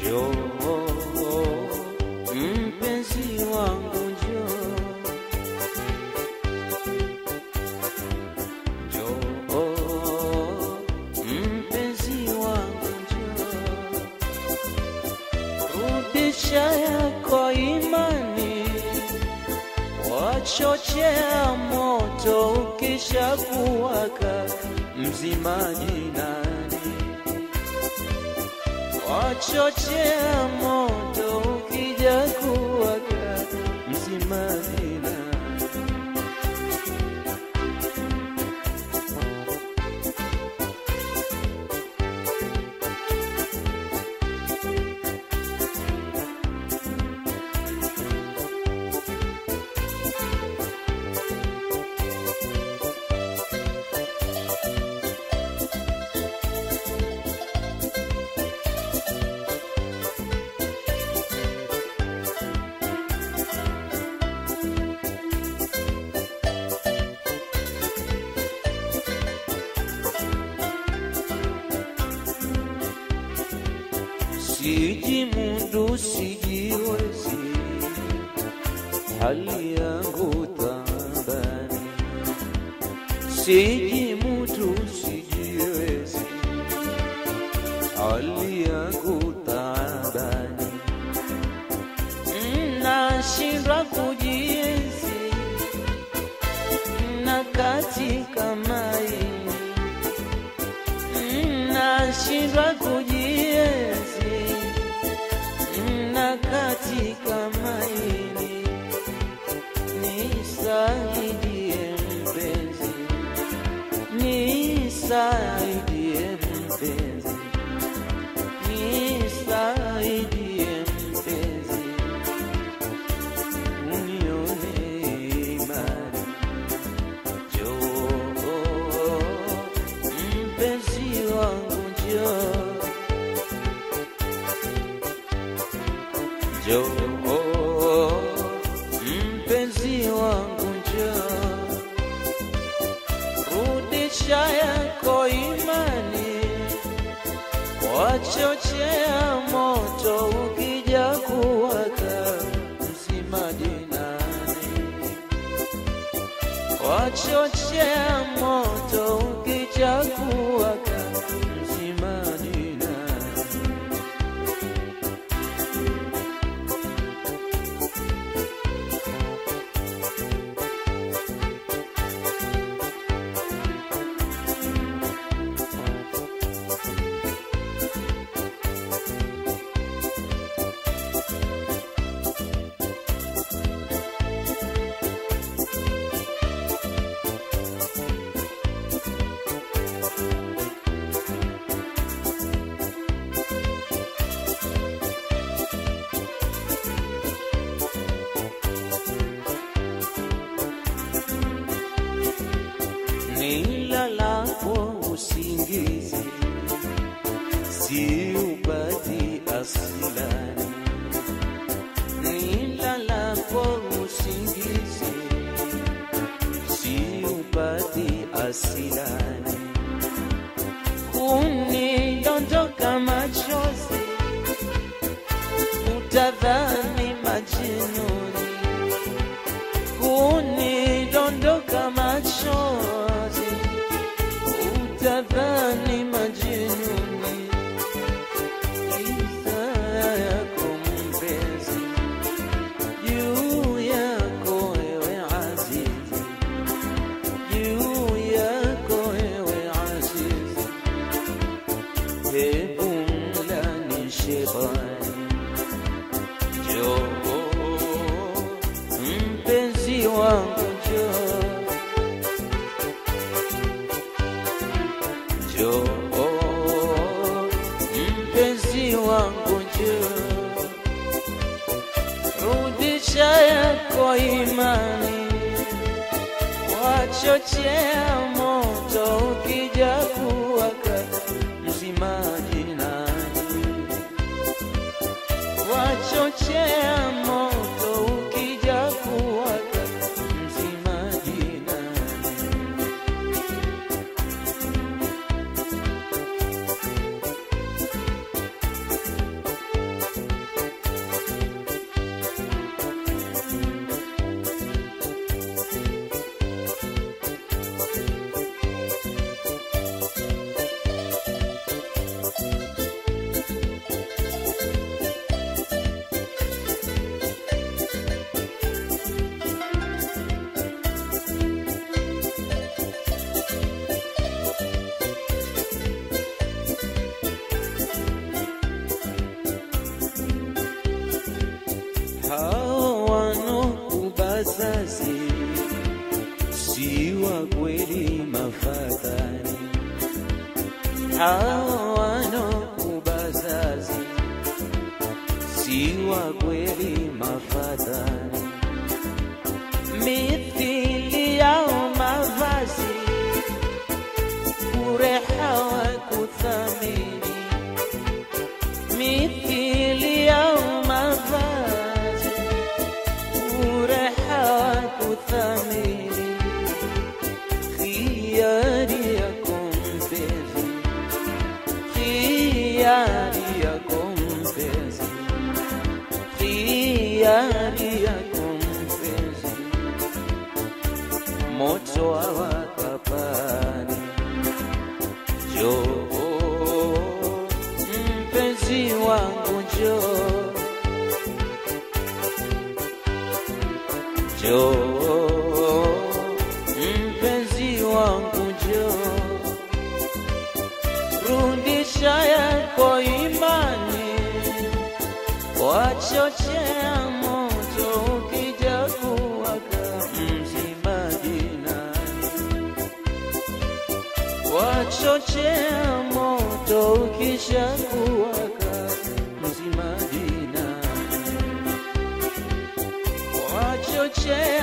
Njoo mpenzi wangu, njoo njoo mpenzi wangu, njoo rudisha yako imani, wachochea moto ukisha kuwaka mzimaji nani wachochea moto ukija kuwaka mzimaji nani sijimudu sijiwezi, hali yangu tambani, sijimudu sijiwezi, hali yangu tambani, nashindwa kujienzi na katika maini nashindwa kujienzi na katika maini nisaidie mpenzi nisaidie mpenzi nisaidie mpenzi unione imani Njoo mpenzi wangu, njoo njoo mpenzi wangu, njoo rudisha yako imani, wachochea moto ukija kuwaka mzimaji nani wachochea moto ukija kuwaka mzimani nani nilalapo usingizi siupati asilani, nilalapo usingizi siupati asilani, kunidondoka machozi utadhani majinuni kunidondoka machozi utadhani majinuni isa yako mpenzi juu yako ewe azizi juu yako ewe azizi hebu mlani shetani njoo mpenzi wangu njoo njoo mpenzi wangu njoo rudisha yako imani wachochea moto ukija kuwaka mzimaji nani wachochea moto ukija kuwaka mzimaji nani wanokubazazi si wa kweli mafadhali, hao wanokubazazi si wa kweli mafadhali, mithili yao mavazi bure hawakuthamini, mithili yao mavazi bure hawakuthamini, khiari yako mpenzi, khiari yako mpenzi, khiari yako mpenzi, moto hawakapani Njoo mpenzi wangu, njoo njoo mpenzi wangu, njoo rudisha yako imani, wachochea moto ukija kuwaka mzimaji nani wachochea moto ukisha kuwaka mzimaji nani wachochea